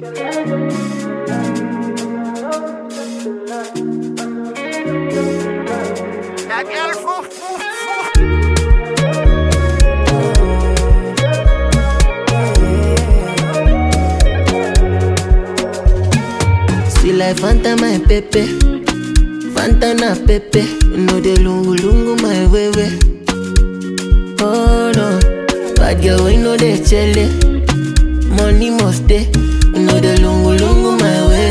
That girl foo foo foo. Sweet like Fanta, my pepe. Fanta na pepe. You know the lungu lungu, my way way. Oh no, bad girl, we know the chele. Money must stay. You know the lungu lungu, my way.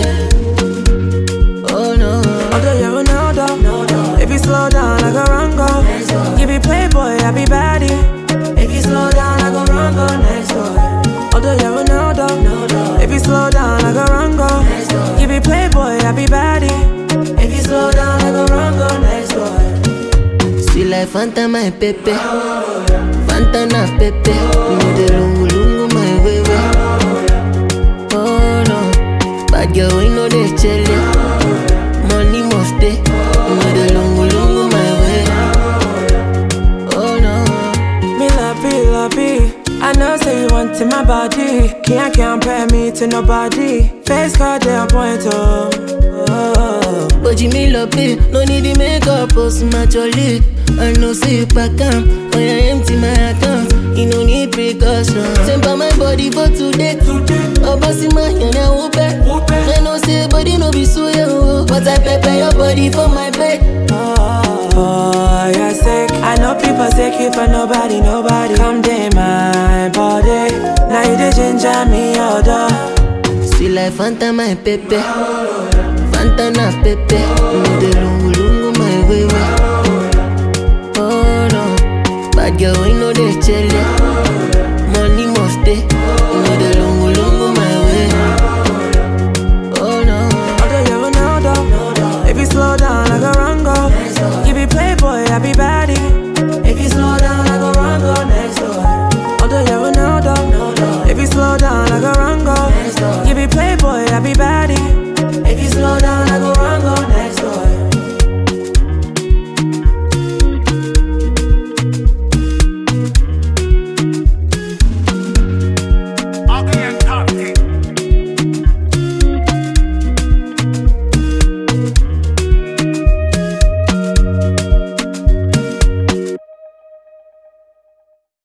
Oh no. Although you're Ronaldo, if you slow down, I go run go. You be playboy, I be baddie. If you slow down, I go run go next door. Although you're Ronaldo, if you slow down, I go run go. You be playboy, I be baddie. If you slow down, I go run go next door. Sweet like Fanta, my pepe. Fanta na pepe. You know the lungu lungu, my way way. Oh no, bad girl, we know the chele. Money must stay. You know the lungu lungu, my way. Oh no. Me love it, love it. I know say you want in my body. Can't compare me to nobody. Face card they on point oh. oh. But you me love it, no need the makeup, post my jolly. I know say you back up, when I empty my account, you no need precaution. Temper my body for today, oh bossy my hand I will bet. I know say body no be so yo, but I prepare your body for my bed. Oh, you're sick. I know people sick if I nobody, nobody. Come day my body. Now you the ginger me order. Sweet like Fanta my pepe, Fanta na pepe, you know the lungu lungu my way way. Oh no, bad girl we know the chele.